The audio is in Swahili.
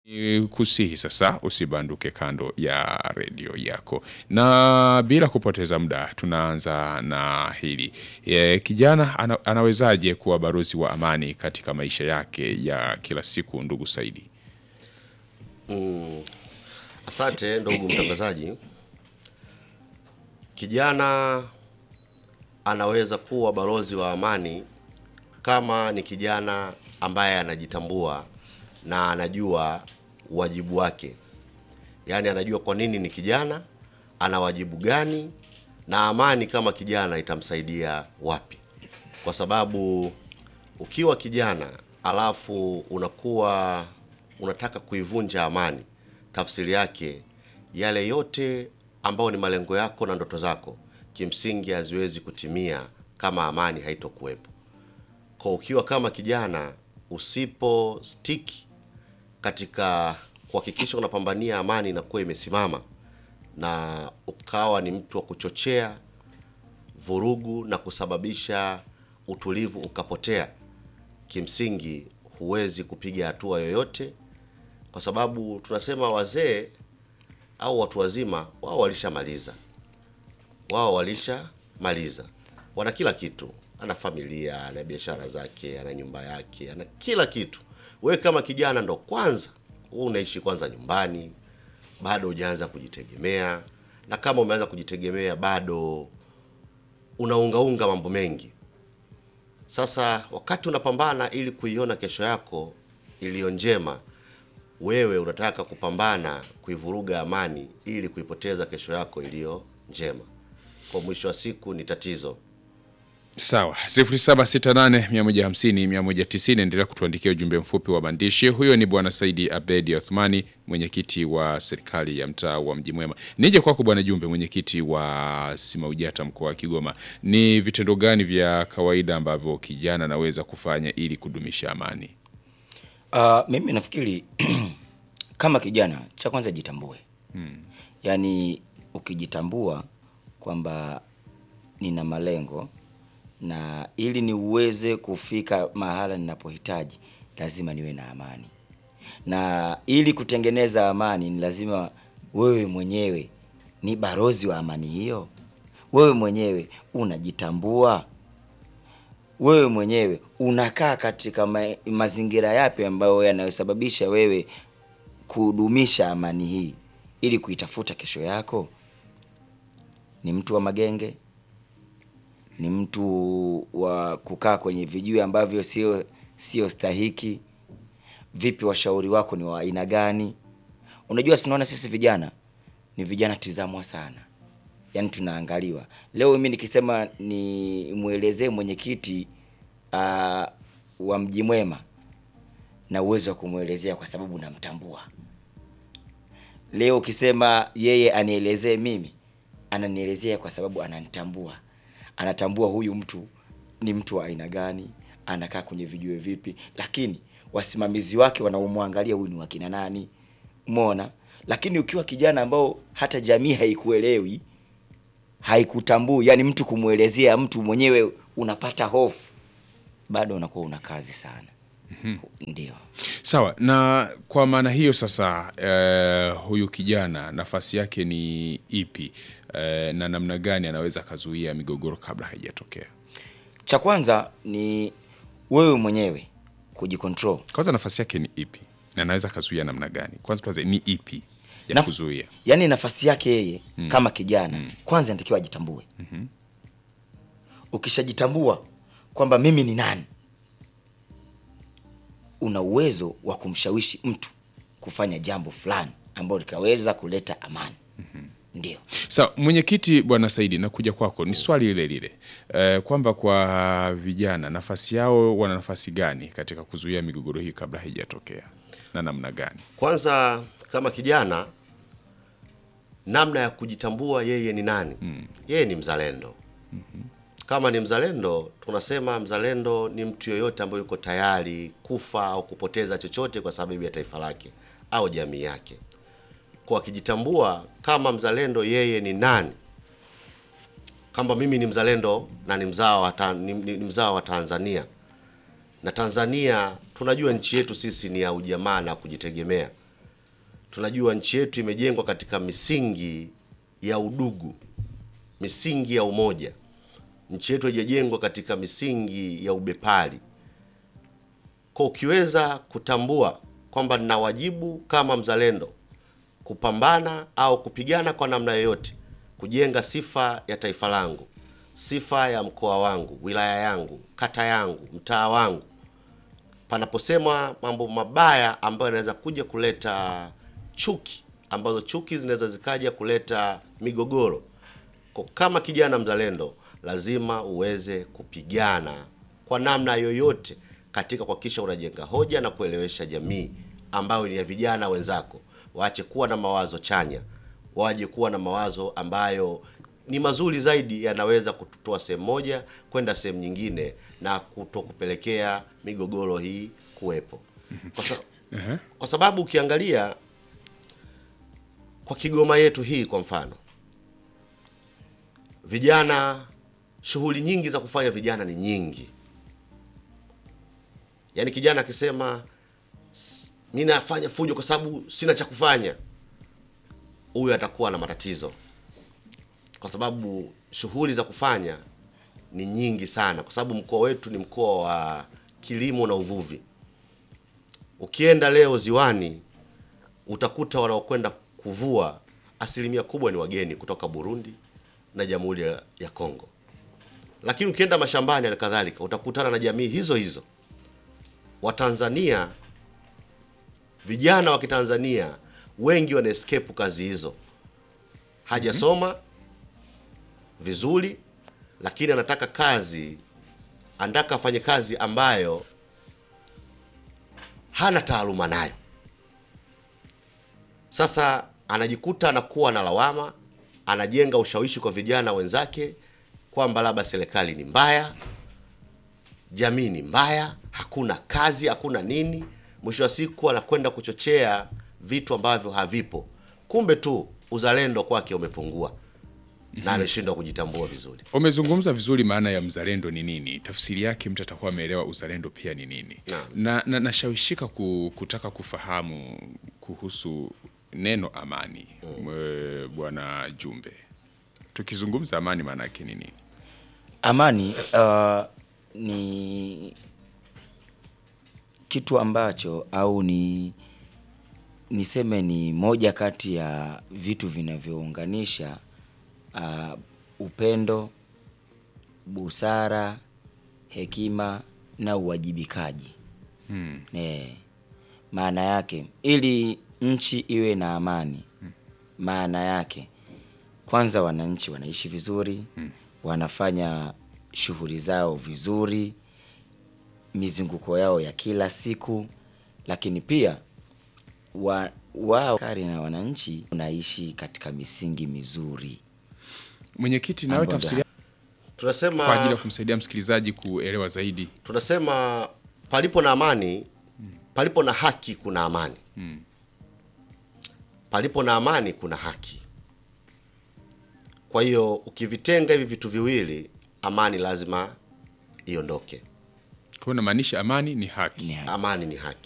Ni kusihi sasa usibanduke kando ya redio yako, na bila kupoteza muda tunaanza na hili e, kijana ana, anawezaje kuwa balozi wa amani katika maisha yake ya kila siku? Ndugu Saidi. Asante ndugu mtangazaji. Kijana anaweza kuwa balozi wa amani kama ni kijana ambaye anajitambua na anajua wajibu wake, yaani anajua kwa nini ni kijana, ana wajibu gani, na amani kama kijana itamsaidia wapi, kwa sababu ukiwa kijana alafu unakuwa unataka kuivunja amani, tafsiri yake yale yote ambayo ni malengo yako na ndoto zako kimsingi haziwezi kutimia kama amani haitokuwepo. Kwa ukiwa kama kijana usipo stick katika kuhakikisha unapambania amani inakuwa imesimama, na ukawa ni mtu wa kuchochea vurugu na kusababisha utulivu ukapotea, kimsingi huwezi kupiga hatua yoyote, kwa sababu tunasema wazee au watu wazima wao walishamaliza, wao walishamaliza, wana kila kitu, ana familia, ana biashara zake, ana nyumba yake, ana kila kitu. Wewe kama kijana ndo kwanza wewe unaishi kwanza nyumbani, bado hujaanza kujitegemea, na kama umeanza kujitegemea bado unaungaunga mambo mengi. Sasa wakati unapambana ili kuiona kesho yako iliyo njema, wewe unataka kupambana kuivuruga amani ili kuipoteza kesho yako iliyo njema. Kwa mwisho wa siku ni tatizo. Sawa, 0768150190 endelea kutuandikia ujumbe mfupi wa maandishi. Huyo ni Bwana Saidi Abedi Athmani, mwenyekiti wa serikali ya mtaa wa Mji Mwema. Nije kwako Bwana Jumbe, mwenyekiti wa Simaujata mkoa wa Kigoma, ni vitendo gani vya kawaida ambavyo kijana anaweza kufanya ili kudumisha amani? Uh, mimi nafikiri kama kijana cha kwanza jitambue. Yaani ukijitambua kwamba nina malengo na ili niweze kufika mahala ninapohitaji lazima niwe na amani, na ili kutengeneza amani ni lazima wewe mwenyewe ni balozi wa amani hiyo. Wewe mwenyewe unajitambua, wewe mwenyewe unakaa katika ma mazingira yapi ambayo yanayosababisha wewe kudumisha amani hii ili kuitafuta kesho yako. Ni mtu wa magenge? Ni mtu wa kukaa kwenye vijui ambavyo sio sio stahiki? Vipi, washauri wako ni wa aina gani? Unajua, sinaona sisi vijana ni vijana tizamwa sana, yaani tunaangaliwa. Leo mimi nikisema ni mwelezee mwenyekiti uh, wa Mji Mwema na uwezo wa kumwelezea kwa sababu namtambua. Leo ukisema yeye anielezee mimi, ananielezea kwa sababu ananitambua, anatambua huyu mtu ni mtu wa aina gani, anakaa kwenye vijue vipi, lakini wasimamizi wake wanaomwangalia huyu ni wakina nani, umeona. Lakini ukiwa kijana ambao hata jamii haikuelewi haikutambui, yani mtu kumwelezea mtu mwenyewe unapata hofu, bado unakuwa una kazi sana. Ndio. Sawa, na kwa maana hiyo sasa, eh, huyu kijana nafasi yake ni ipi, eh, na namna gani anaweza akazuia migogoro kabla haijatokea? Cha kwanza ni wewe mwenyewe kujikontrol. Kwanza nafasi yake ni ipi na anaweza akazuia namna gani? Kwanza tuanze, ni ipi ya Naf- kuzuia? Yaani nafasi yake yeye kama kijana kwanza anatakiwa ajitambue. Ukishajitambua kwamba mimi ni nani, una uwezo wa kumshawishi mtu kufanya jambo fulani ambalo likaweza kuleta amani. Ndio. Sawa, mwenyekiti Bwana Saidi, nakuja kwako, ni swali lile lile eh, kwamba kwa vijana nafasi yao, wana nafasi gani katika kuzuia migogoro hii kabla haijatokea na namna gani? Kwanza kama kijana, namna ya kujitambua yeye ni nani. Yeye ni mzalendo. Kama ni mzalendo, tunasema mzalendo ni mtu yoyote ambaye yuko tayari kufa au kupoteza chochote kwa sababu ya taifa lake au jamii yake. Kwa akijitambua kama mzalendo, yeye ni nani, kwamba mimi ni mzalendo na ni mzao wa, ta, ni, ni, ni mzao wa Tanzania na Tanzania tunajua nchi yetu sisi ni ya ujamaa na kujitegemea. tunajua nchi yetu imejengwa katika misingi ya udugu, misingi ya umoja. Nchi yetu haijajengwa katika misingi ya ubepari. Kwa ukiweza kutambua kwamba nina wajibu kama mzalendo kupambana au kupigana kwa namna yoyote kujenga sifa ya taifa langu, sifa ya mkoa wangu, wilaya yangu, kata yangu, mtaa wangu, panaposema mambo mabaya ambayo yanaweza kuja kuleta chuki, ambazo chuki zinaweza zikaja kuleta migogoro. Kwa kama kijana mzalendo, lazima uweze kupigana kwa namna yoyote katika kuhakikisha unajenga hoja na kuelewesha jamii ambayo ni ya vijana wenzako, waache kuwa na mawazo chanya, waje kuwa na mawazo ambayo ni mazuri zaidi, yanaweza kututoa sehemu moja kwenda sehemu nyingine na kutokupelekea migogoro hii kuwepo kwa, sa kwa sababu ukiangalia kwa Kigoma yetu hii kwa mfano, vijana, shughuli nyingi za kufanya vijana ni nyingi. Yaani kijana akisema "S- mi nafanya fujo kwa sababu sina cha kufanya, huyu atakuwa na matatizo, kwa sababu shughuli za kufanya ni nyingi sana, kwa sababu mkoa wetu ni mkoa wa kilimo na uvuvi. Ukienda leo ziwani utakuta wanaokwenda kuvua asilimia kubwa ni wageni kutoka Burundi na Jamhuri ya, ya Kongo, lakini ukienda mashambani halikadhalika utakutana na jamii hizo hizo. Watanzania, vijana wa Kitanzania wengi wana escape kazi hizo, hajasoma vizuri, lakini anataka kazi, anataka afanye kazi ambayo hana taaluma nayo. Sasa anajikuta anakuwa na lawama, anajenga ushawishi kwa vijana wenzake kwamba labda serikali ni mbaya, jamii ni mbaya, hakuna kazi, hakuna nini. Mwisho wa siku anakwenda kuchochea vitu ambavyo havipo, kumbe tu uzalendo kwake umepungua na ameshindwa kujitambua vizuri. Umezungumza vizuri maana ya mzalendo ni nini, tafsiri yake mtu atakuwa ameelewa uzalendo pia ni nini. Naam. Na, na nashawishika ku, kutaka kufahamu kuhusu neno amani. Mwe- Bwana Jumbe, tukizungumza amani maana yake ni nini? Amani uh, ni kitu ambacho au ni niseme ni moja kati ya vitu vinavyounganisha uh, upendo, busara, hekima na uwajibikaji. Hmm. Eh, maana yake ili nchi iwe na amani, maana yake kwanza wananchi wanaishi vizuri, wanafanya shughuli zao vizuri, mizunguko yao ya kila siku, lakini pia wa, wao kari na wananchi unaishi katika misingi mizuri. Mwenyekiti, nawe Mambo tafsiri Tunasema kwa ajili ya kumsaidia msikilizaji kuelewa zaidi. tunasema palipo na amani, palipo na haki kuna amani. Palipo na amani kuna haki. Kwa hiyo ukivitenga hivi vitu viwili, amani lazima iondoke. Kwa hiyo namaanisha amani ni haki. Ni haki. Amani ni haki.